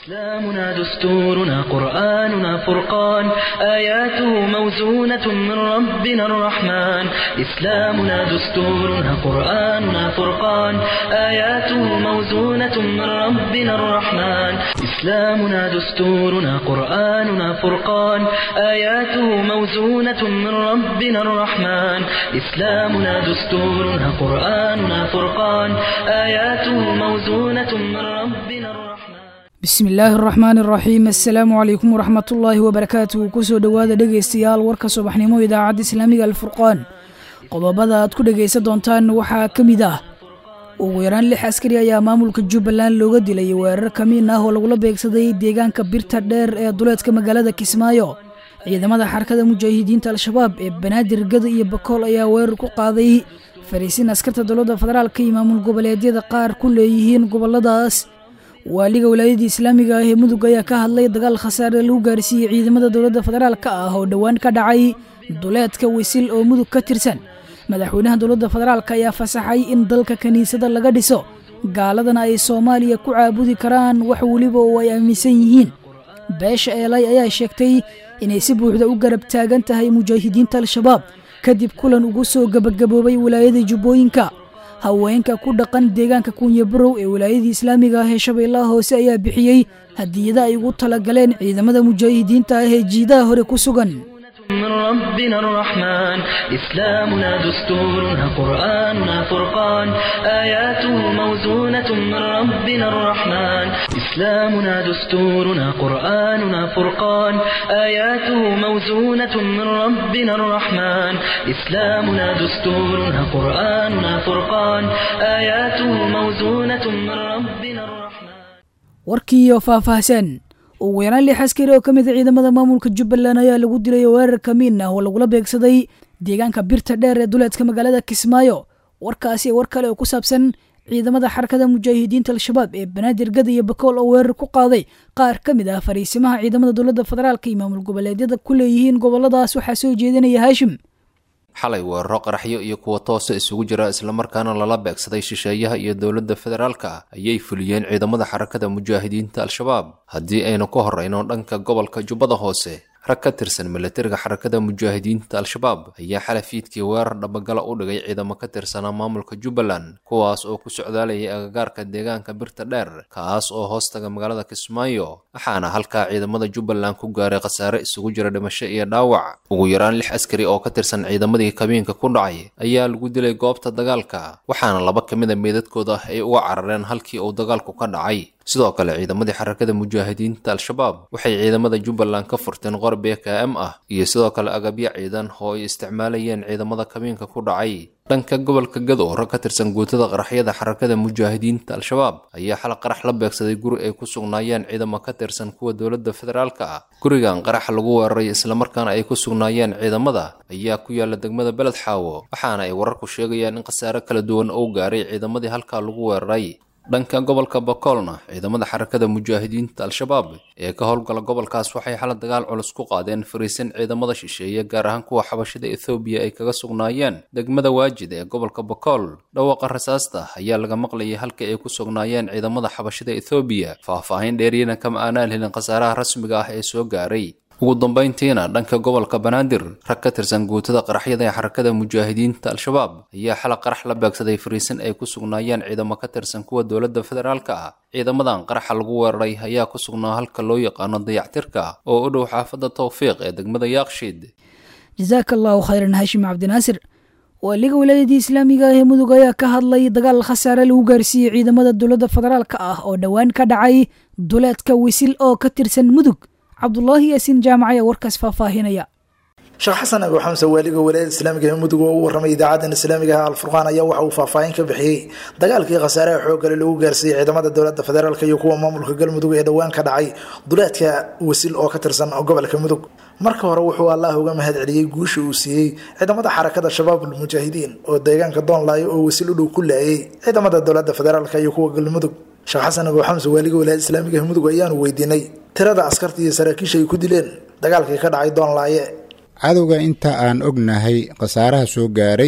إسلامنا دستورنا قرآننا فرقان آياته موزونة من ربنا الرحمن إسلامنا دستورنا قرآننا فرقان آياته موزونة من ربنا الرحمن إسلامنا دستورنا قرآننا فرقان آياته موزونة من ربنا الرحمن إسلامنا دستورنا قرآننا فرقان آياته موزونة من ربنا الرحمن bismi illaahi araxmaan araxiim assalaamu calaykum waraxmatullaahi wabarakaatuhu kusoo dhowaada dhegaystayaal warka subaxnimo idaacadda islaamiga alfurqaan qodobada aad ku dhegaysan doontaan waxaa ka mid ah ugu yaraan lix askari ayaa maamulka jubbaland looga dilay weerar kamiin ah oo lagula beegsaday deegaanka birta dheer ee duleedka magaalada kismaayo ciidamada xarakada mujaahidiinta al-shabaab ee banaadir gada iyo bakool ayaa weerar ku qaaday fariisin askarta dowladda federaalka iyo maamul goboleedyada qaar ku leeyihiin goboladaas waaliga wilaayadii islaamiga ah ee mudug ayaa ka hadlay dagaal khasaare lagu gaarsiiyey ciidamada dowladda federaalka ah oo dhowaan ka dhacay duleedka wisil oo mudug ka tirsan madaxweynaha dowladda federaalk ayaa fasaxay in dalka kiniisada laga dhiso gaaladana ay soomaaliya ku caabudi karaan wax weliba oo ay aaminsan yihiin beesha eelay ayaa sheegtay inay si buuxda u garab taagan tahay mujaahidiinta al-shabaab kadib kulan ugu soo gebagaboobay wilaayada jubbooyinka haweenka ku dhaqan deegaanka kunya barow ee wilaayadii islaamiga ah ee shabeellaha hoose ayaa bixiyey hadiyada ay ugu talagaleen ciidamada mujaahidiinta ah ee jiidaha hore ku sugan من ربنا الرحمن إسلامنا دستورنا قرآننا فرقان آياته موزونة من ربنا الرحمن إسلامنا دستورنا قرآننا فرقان آياته موزونة من ربنا الرحمن إسلامنا دستورنا قرآننا فرقان آياته موزونة من ربنا الرحمن warkiiyo faahfaahsan ugu yaraan lix askari oo ka mid a ciidamada maamulka jubbaland ayaa lagu dilay weerar kamiin ah oo lagula beegsaday deegaanka birta dheer ee duleedka magaalada kismaayo warkaasi war kale oo ku saabsan ciidamada xarakada mujaahidiinta al-shabaab ee banaadir gada iyo bakool oo weerar ku qaaday qaar ka mid ah fariisimaha ciidamada dowladda federaalka iyo maamul goboleedyada ku leeyihiin goboladaas waxaa soo jeedinaya haashim xalay weeraro qaraxyo iyo kuwa toosa isugu jira islamarkaana lala beegsaday shisheeyaha iyo dowladda federaalka ayay fuliyeen ciidamada xarakada mujaahidiinta al-shabaab haddii aynu ka horrayno dhanka gobolka jubbada hoose rag ka tirsan milatariga xarakada mujaahidiinta al-shabaab ayaa xalay fiidkii weerar dhabagala u dhigay ciidamo ka tirsanaa maamulka jubbaland kuwaas oo ku socdaalayay agagaarka deegaanka birta dheer kaas oo hoostaga magaalada kismaayo waxaana halkaa ciidamada jubbaland ku gaaray khasaare isugu jira dhimasho iyo dhaawac ugu yaraan lix askari oo ka tirsan ciidamadii kabiinka ku dhacay ayaa lagu dilay goobta dagaalka waxaana laba ka mid a meedadkooda ay uga carareen halkii uu dagaalku ka dhacay sidoo kale ciidamadii xarakada mujaahidiinta al-shabaab waxay ciidamada jubbaland ka furteen qor b k m ah iyo sidoo kale agabyo ciidan oo ay isticmaalayeen ciidamada kabiinka ku dhacay dhanka gobolka gado rag ka tirsan guutada qaraxyada xarakada mujaahidiinta al-shabaab ayaa xal qarax la beegsaday guri ay ku sugnaayeen ciidamo ka tirsan kuwa dowladda federaalka ah gurigan qaraxa lagu weeraray islamarkaana ay ku sugnaayeen ciidamada ayaa ku yaala degmada beled xaawo waxaana ay wararku sheegayaan in khasaare kala duwan oo gaaray ciidamadii halkaa lagu weeraray dhanka gobolka bakoolna ciidamada xarakada mujaahidiinta al-shabaab ee ka howlgala gobolkaas waxay xala dagaal culus ku qaadeen fariisin ciidamada shisheeye gaar ahaan kuwa xabashada ethoobiya ay kaga sugnaayeen degmada waajid ee gobolka bakool dhawaaqa rasaasta ayaa laga maqlayay halkii ay ku sugnaayeen ciidamada xabashada ethoobiya faah-faahin dheeriyana kama aanaan helin khasaaraha rasmiga ah ee soo gaaray ugu dambayntiina dhanka gobolka banaadir rag ka tirsan guutada qaraxyada ee xarakada mujaahidiinta al-shabaab ayaa xala qarax la beegsaday fariisin ay ku sugnaayeen ciidamo ka tirsan kuwa dowladda federaalka ah ciidamadan qaraxa lagu weeraray ayaa ku sugnaa halka loo yaqaano dayactirka oo u dhow xaafadda tawfiiq ee degmada yaaqshiid jasaaka allahu khayran haashim cabdinaasir waaliga wilaayadii islaamiga ah ee mudug ayaa ka hadlay dagaal khasaare lagu gaarsiiyey ciidamada dowladda federaalka ah oo dhowaan ka dhacay duleedka wisil oo ka tirsan mudug cabdulaahi yaasiin jaamac ayaa warkaas faahfaahinaya sheekh xasan abu xamse waaliga walaayada islaamiga ee mudug oo u warramay idaacadan islaamiga ah alfurqaan ayaa waxa uu faahfaahin ka bixiyey dagaalkii khasaaraha xooggale lagu gaarsiiyey ciidamada dowladda federaalk iyo kuwa maamulka galmudug ee dhowaan ka dhacay duleedka wasil oo ka tirsan gobolka mudug marka hore wuxuu allah uga mahad celiyey guusha uu siiyey ciidamada xarakada shabaabul mujaahidiin oo deegaanka doonlaayo oo wasil u dhow ku laayay ciidamada dowladda federaalk iyo kuwa galmudug sheekh xasan abu xamse waaliga walaayada islaamiga ee mudug ayaanu weydiinay tirada askarta iyo saraakiisha ay ku dileen dagaalkii ka dhacay doonlaaye cadowga inta aan ognahay khasaaraha soo gaaray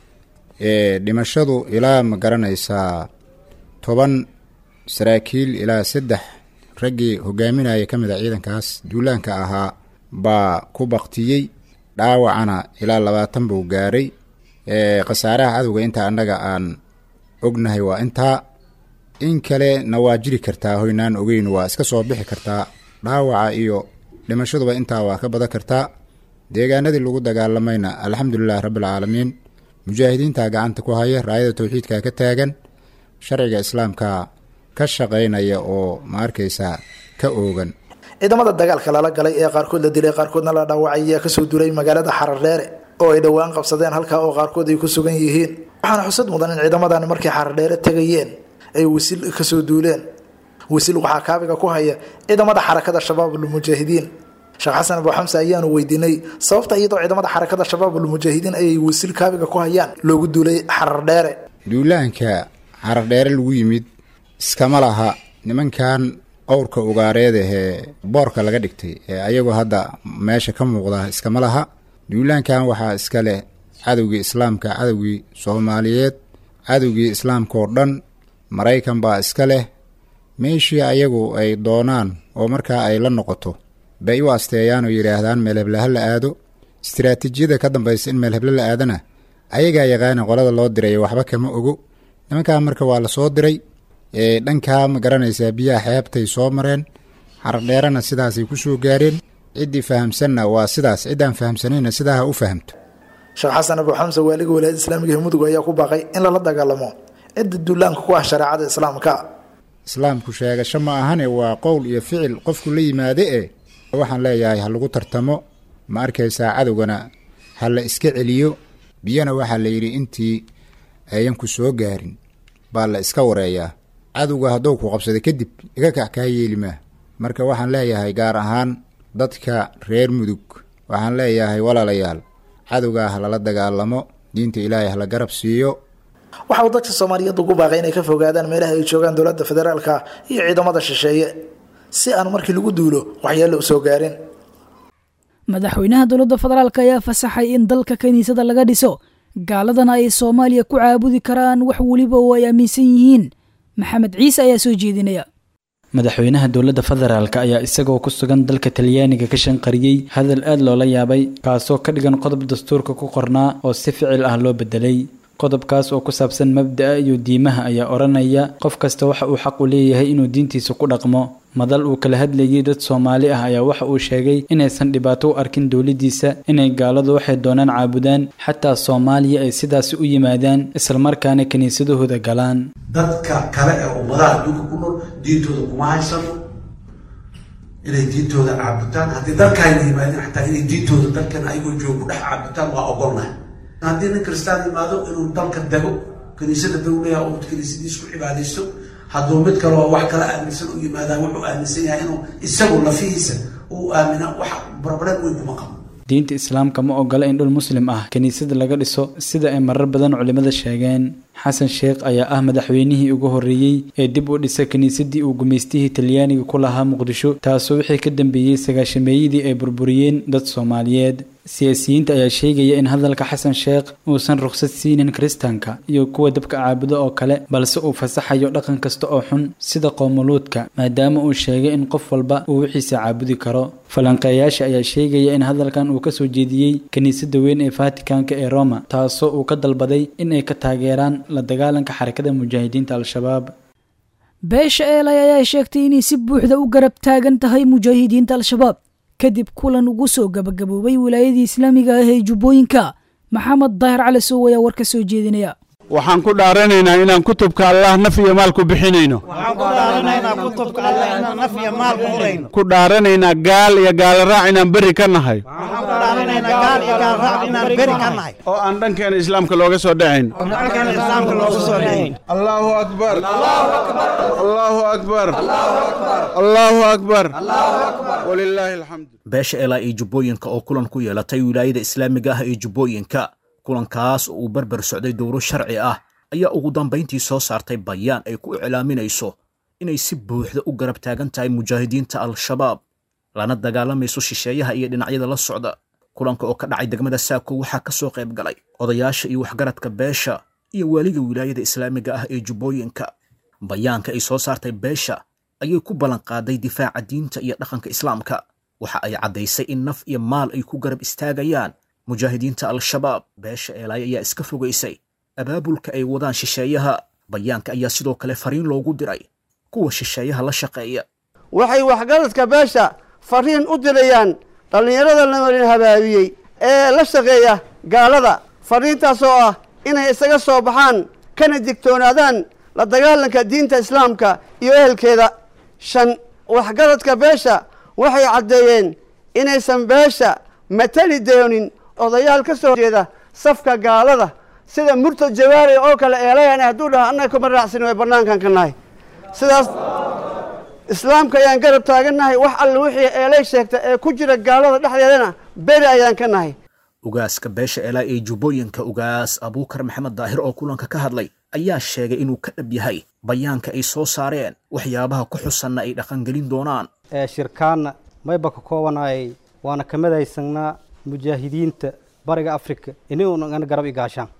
ee dhimashadu ilaa ma garanaysaa toban saraakiil ilaa saddex raggii hogaaminaya ka mid a ciidankaas duulaanka ahaa baa ku baktiyey dhaawacana ilaa labaatan buu gaaray khasaaraha cadowga intaa annaga aan ognahay waa intaa in kalena waa jiri kartaa hoynaan ogeyn waa iska soo bixi kartaa dhaawaca iyo dhimashaduba intaa waa ka badan kartaa deegaanadii lagu dagaalamayna alxamdulilahi rabbialcaalamiin mujaahidiinta gacanta ku haya raayada towxiidka ka taagan sharciga islaamka ka shaqaynaya oo ma arkaysaa ka oogan ciidamada dagaalka lala galay ee qaarkood la dilay qaarkoodna la dhaawacay ayaa kasoo duulay magaalada xarardheere oo ay dhowaan qabsadeen halkaa oo qaarkood ay ku sugan yihiin waxaana xusad mudan in ciidamadan markay xarardheere tegayeen ay wisil kasoo duuleen wisil waxaa kaabiga ku haya ciidamada xarakada shabaabulmujaahidiin sheekh xasan abu xamse ayaanu weydiinay sababta iyadoo ciidamada xarakada shabaabulmujaahidiin ayay wisil kaabiga ku hayaan loogu duulay xarardheere duulaanka xarardheere lagu yimid iskama laha nimankan owrka ugaareed ahee boorka laga dhigtay ee ayagoo hadda meesha ka muuqda iskama laha duulaankan waxaa iska leh cadowgii islaamka cadowgii soomaaliyeed cadowgii islaamka oo dhan maraykan baa iska leh meeshii ayagu ay doonaan oo markaa ay la noqoto bay u asteeyaan oo yidhaahdaan meel heble ha la aado istiraatiijiyada ka dambaysa in meel heble la aadana ayagaa yaqaana qolada loo diray waxba kama ogo nimankaa marka waa la soo diray dhankaa ma garanaysaa biyaha xeebtay soo mareen xardheerana sidaasay ku soo gaareen ciddii fahamsanna waa sidaas ciddaan fahamsanayna sidaa ha u fahamto sheekh xasan abu xamse waaliga walaayada islaamiga ee mudug ayaa ku baaqay in lala dagaalamo cidda duulaanka ku ah shareecada islaamka islaamku sheegasho ma ahane waa qowl iyo ficil qofku la yimaade e waxaan leeyahay ha lagu tartamo ma arkaysaa cadowgana ha la iska celiyo biyana waxaa la yidhi intii ayan ku soo gaarin baa la iska wareeyaa cadowga hadduu ku qabsada kadib iga kac kaa yeeli maa marka waxaan leeyahay gaar ahaan dadka reer mudug waxaan leeyahay walaalayaal cadowgaa ha lala dagaalamo diinta ilaahay hala garab siiyo waxa uu dadka soomaaliyeed ugu baaqay inay ka fogaadaan meelaha ay joogaan dowladda federaalka iyo ciidamada shisheeye si aan markii lagu duulo waxyeello u soo gaarin madaxweynaha dowladda federaalk ayaa fasaxay in dalka kiniisada laga dhiso gaaladana ay soomaaliya ku caabudi karaan wax weliba oo ay aaminsan yihiin maxamed ciise ayaa soo jeedinaya madaxweynaha dowladda federaalk ayaa isagoo ku sugan dalka talyaaniga ka shanqariyey hadal aad loola yaabay kaasoo ka dhigan qodob dastuurka ku qornaa oo si ficil ah loo bedelay qodobkaas oo ku saabsan mabda'a iyo diimaha ayaa odhanaya qof kasta waxa uu xaq u leeyahay inuu diintiisa ku dhaqmo madal uu kala hadlayay dad soomaali ah ayaa waxa uu sheegay inaysan dhibaato u arkin dowladdiisa inay gaaladu waxay doonaan caabudaan xataa soomaaliya ay sidaasi u yimaadaan islamarkaana kiniisadahooda galaan dadka kale ee ummadaha adduunka ku nool diintooda kuma haysano inay diintooda caabutaan haddii dalkaayna yimaadeen xataa inay diintooda dalkan ayagoo jooga ku dhex caabutaan waa ogolnahay haddii nin kristaan yimaado inuu dalka dego kiniisada dawlaha oo kiniisadiis ku cibaadaysto hadduu mid kale oo wax kala aaminsan u yimaadaan wuxuu aaminsan yahay inuu isagu lafihiisa uu aamina wax barbareed weyn kuma qabo diinta islaamka ma ogola in dhul muslim ah kiniisada laga dhiso sida ay marar badan culimmada sheegeen xasan sheekh ayaa ah madaxweynihii ugu horreeyey ee dib u dhisa kiniisadii uu gumaystihii talyaaniga ku lahaa muqdisho taasoo wixii ka dambeeyey sagaashameeyadii ay burburiyeen dad soomaaliyeed siyaasiyiinta ayaa sheegaya in hadalka xasan sheekh uusan rukhsad siinin kiristaanka iyo kuwa dabka caabudo oo kale balse uu fasaxayo dhaqan kasta oo xun sida qoomuluudka maadaama uu sheegay in qof walba uu wixiisa caabudi karo falanqeeyaasha ayaa sheegaya in hadalkan uu kasoo jeediyey kiniisadda weyn ee fatikanka ee roma taasoo uu ka dalbaday in ay ka taageeraan la dagaalanka xarakada mujaahidiinta al-shabaab beesha eelay ayaa sheegtay inay si buuxda u garab taagan tahay mujaahidiinta al-shabaab kadib kulan ugu soo gabagaboobay wilaayadii islaamiga ah ee jubbooyinka maxamed daahir cali sow ayaa war ka soo jeedinaya waxaan ku dhaaranaynaa inaan kutubka allah naf iyo maal ku bixinayno ku dhaaranaynaa gaal iyo gaaloraac inaan berri ka nahay oo aan dhankeena islaamka looga soo dhacayn allaahu akbar allaahu akbar allaahu akbar walilaahi alxamd beesha elaa iyo jubbooyinka oo kulan ku yeelatay wilaayada islaamiga ah ee jubbooyinka kulankaas oo uu berber socday dowro sharci ah ayaa ugu dambayntii soo saartay bayaan ay ku iclaaminayso inay si buuxda u garab taagan tahay mujaahidiinta al-shabaab lana dagaalamayso shisheeyaha iyo dhinacyada la socda kulanka oo ka dhacay degmada saako waxaa ka soo qayb galay odayaasha iyo waxgaradka beesha iyo waaliga wilaayada islaamiga ah ee jubbooyinka bayaanka ay soo saartay beesha ayay ku ballanqaaday difaaca diinta iyo dhaqanka islaamka waxa ay caddaysay in naf iyo maal ay ku garab istaagayaan mujaahidiinta al-shabaab beesha eelaay ayaa iska fogaysay abaabulka ay wadaan shisheeyaha bayaanka ayaa sidoo kale fariin loogu diray kuwa shisheeyaha la shaqeeya waxay waxgaradka beesha fariin u dirayaan dhallinyarada la marin habaabiyey ee la shaqeeya gaalada fariintaas oo ah inay isaga soo baxaan kana digtoonaadaan la dagaalanka diinta islaamka iyo ehelkeeda shan waxgaradka beesha waxay caddeeyeen inaysan beesha matali doonin odayaal ka soo jeeda safka gaalada sida murtad jawaari oo kale eelayan hadduu dhaha annaga kuma raacsin way bannaankan ka nahay sidaas islaamka ayaan garab taagannahay wax alle wixii eelay sheegta ee ku jira gaalada dhexdeedana beri ayaan ka nahay ugaaska beesha eelaa ee jubbooyinka ugaas abuukar maxamed daahir oo kulanka ka hadlay ayaa sheegay inuu ka dhab yahay bayaanka ay soo saareen waxyaabaha ku xusanna ay dhaqangelin doonaan ee shirkaanna mayba ka koobanayay waana ka midaysanaa mujaahidiinta bariga afrika inaguna garab igaashaan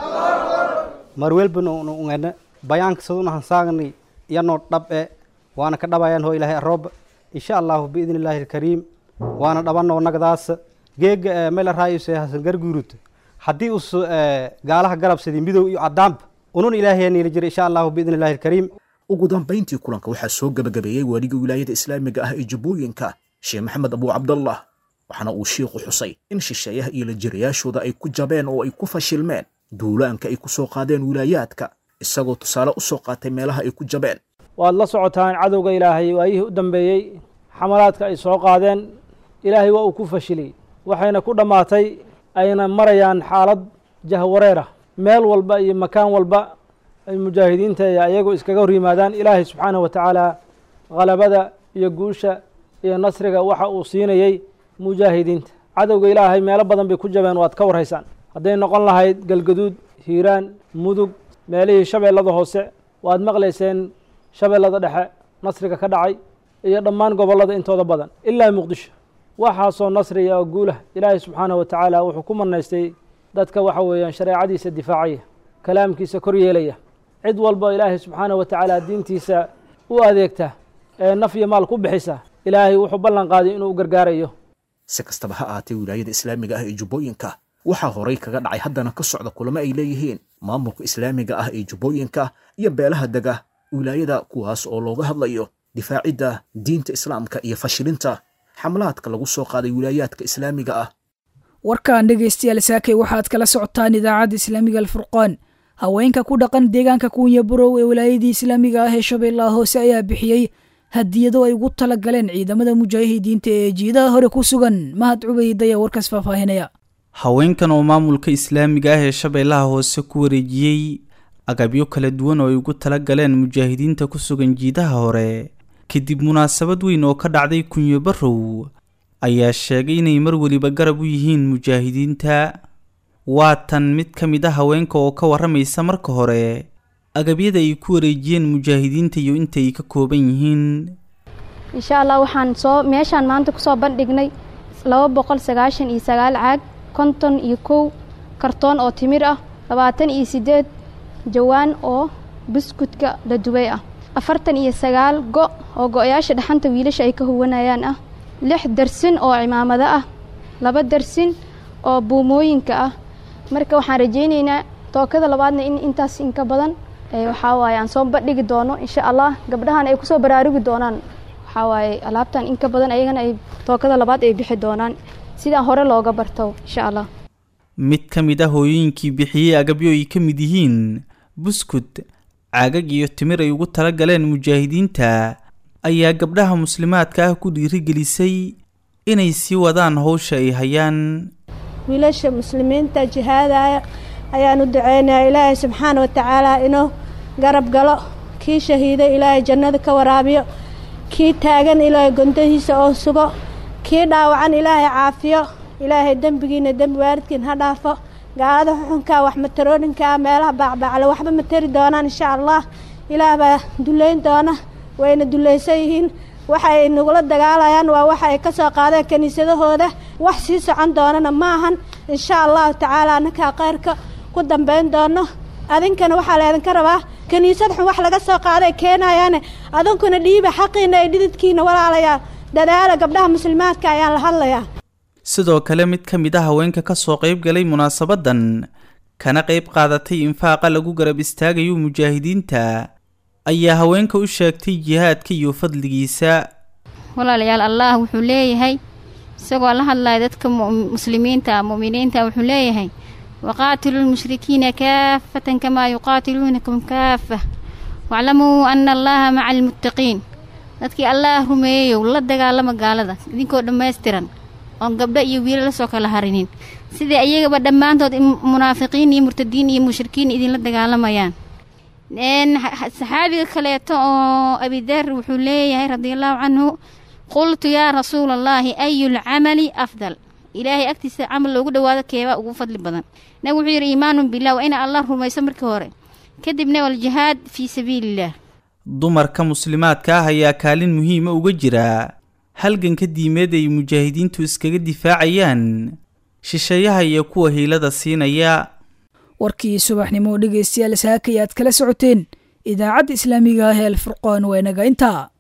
marwelbana ungana bayaanka saduna hansaagni yanoo dhab e waana ka dhabayaan hoo ilaahay arooba insha allahu biidni illaahi alkariim waana dhabanoo nagdaasa geega mela raayuse hasan garguuruta haddii us gaalaha garabsadii midow iyo caddaanba unun ilaahay niila jira insha allahu biidni illaahi alkariim ugu dambayntii kulanka waxaa soo gebagabeeyey waaliga wilaayada islaamiga ah ee jubbooyinka sheekh maxamed abuu cabdallah waxaana uu shiikhu xusay in shisheeyaha iyo lajirayaashooda ay ku jabeen oo ay ku fashilmeen duulaanka ay ku soo qaadeen wilaayaadka isagoo tusaale u soo qaatay meelaha ay ku jabeen waad la socotaan cadowga ilaahay waayihii u dambeeyey xamalaadka ay soo qaadeen ilaahay waa uu ku fashiliyey waxayna ku dhammaatay ayna marayaan xaalad jahwareerah meel walba iyo makaan walba ay mujaahidiinta iyo ayagoo iskaga hor yimaadaan ilaahay subxaanahu wa tacaala khalabada iyo guusha iyo nasriga waxa uu siinayey mujaahidiinta cadowga ilaahay meelo badan bay ku jabeen waad ka warhaysaan hadday noqon lahayd galgaduud hiiraan mudug meelihii shabeellada hoose waad maqlayseen shabeellada dhexe nasriga ka dhacay iyo dhammaan gobollada intooda badan ilaa muqdisho waxaasoo nasriya oo guulah ilaahay subxaanahu wa tacaala wuxuu ku manaystay dadka waxa weeyaan shareecadiisa difaacaya kalaamkiisa kor yeelaya cid walba ilaahay subxaanahu wa tacaala diintiisa u adeegta ee naf iyo maal ku bixisa ilaahay wuxuu ballan qaaday inuu gargaarayo si kastaba ha ahaatee wilaayada islaamiga ah ee jubbooyinka waxaa horay kaga dhacay haddana ka socda kulamo ay leeyihiin maamulka islaamiga ah ee jubbooyinka iyo beelaha dega wilaayada kuwaas oo looga hadlayo difaacidda diinta islaamka iyo fashilinta xamlaadka lagu soo qaaday wilaayaadka islaamiga ah warkan dhegaystayaal saakay waxaad kala socotaan idaacadda islaamiga alfurqaan haweenka ku dhaqan deegaanka kuunya burow ee wilaayadii islaamiga ah ee shabeellaha hoose ayaa bixiyey hadiyado ay ugu tala galeen ciidamada mujaahidiinta ee jiidaha hore ku sugan mahad cubayd ayaa warkaas faahfaahinaya haweenkan oo maamulka islaamiga ah ee shabeellaha hoose ku wareejiyey agabyo kala duwan oo ay ugu tala galeen mujaahidiinta ku sugan jiidaha hore kadib munaasabad weyn oo ka dhacday kunyo barrow ayaa sheegay inay mar weliba garab u yihiin mujaahidiinta waa tan mid ka mid a haweenka oo ka warramaysa marka hore agabyada ay ku wareejiyeen mujaahidiinta iyo inta ay ka kooban yihiin insha allah waxaan soo meeshaan maanta kusoo bandhignay laba boqol sagaashan iyo sagaal caag konton iyo kow kartoon oo timir ah labaatan iyo siddeed jawaan oo buskudka la dubay ah afartan iyo sagaal go' oo go-yaasha dhaxanta wiilasha ay ka huwanayaan ah lix darsin oo cimaamado ah laba darsin oo buumooyinka ah marka waxaan rajaynaynaa tookada labaadna in intaas inka badan waxaa waaye aan soo bandhigi doono insha allah gabdhahan ay kusoo baraarugi doonaan waxaa waaye alaabtan inka badan ayagana ay tookada labaad ay bixi doonaan sidaa hore looga barto insha allah mid ka mid ah hooyooyinkii bixiyey agabyo ay ka mid yihiin buskud caagag iyo timir ay ugu tala galeen mujaahidiinta ayaa gabdhaha muslimaadka ah ku dhiirigelisay inay sii wadaan howsha ay hayaan wiilasha muslimiinta jihaadaya ayaan u duceynaya ilaahay subxaana wa tacaala inuu garab galo kii shahiiday ilaahay jannada ka waraabiyo kii taagan ilaahay gondahiisa oo sugo kii dhaawacan ilaahay caafiyo ilaahay dembigiina dembi waalidkiin ha dhaafo gaalada xuxunkaa wax matarooninkaa meelaha baacbaacla waxba ma tari doonaan insha allah ilaah baa duleyn doona wayna dulaysan yihiin waxa ay nagula dagaalayaan waa waxa ay ka soo qaadeen kiniisadahooda wax sii socon doonana ma ahan insha allahu tacaala annakaa khayrka ku dambayn doono adinkana waxaa laydinka rabaa kiniisad xun wax laga soo qaaday keenayaane adunkuna dhiiba xaqiina ee dhididkiina walaalayaa dadaala gabdhaha muslimaadka ayaan la hadlayaa sidoo kale mid ka mid a haweenka ka soo qayb galay munaasabadan kana qayb qaadatay infaaqa lagu garab istaagayo mujaahidiinta ayaa haweenka u sheegtay jihaadka iyo fadligiisa walaalayaal allah wuxuu leeyahay isagoo la hadlaya dadka muslimiinta mu'miniinta wuxuu leeyahay waqaatiluu lmushrikiina kaafatan kamaa yuqaatiluunakum kaafa waclamuu ana allaha maca almuttaqiin dadkii allaah rumeeyeyow la dagaalama gaalada idinkoo dhammaystiran oon gabdho iyo wiila lasoo kala harinin sidai ayagaba dhammaantood munaafiqiin iyo murtadiin iyo mushrikiin idinla dagaalamayaan saxaabiga kaleeto oo abidar wuxuu leeyahay radiallahu canhu qultu yaa rasuula allaahi ayu lcamali afdal ilaahay agtiisa camal loogu dhawaado keebaa ugu fadli badan nabig wuxuu yidhi iimaanun bilah waa ina allah rumayso markii hore kadibna waljihaad fii sabiiliillah dumarka muslimaadka ah ayaa kaalin muhiima uga jira halganka diimeed ay mujaahidiintu iskaga difaacayaan shisheeyaha iyo kuwa hiilada siinaya warkii subaxnimo dhegaystayaal saaka ayaad kala socoteen idaacadda islaamiga ah ee alfurqaan waa inaga intaa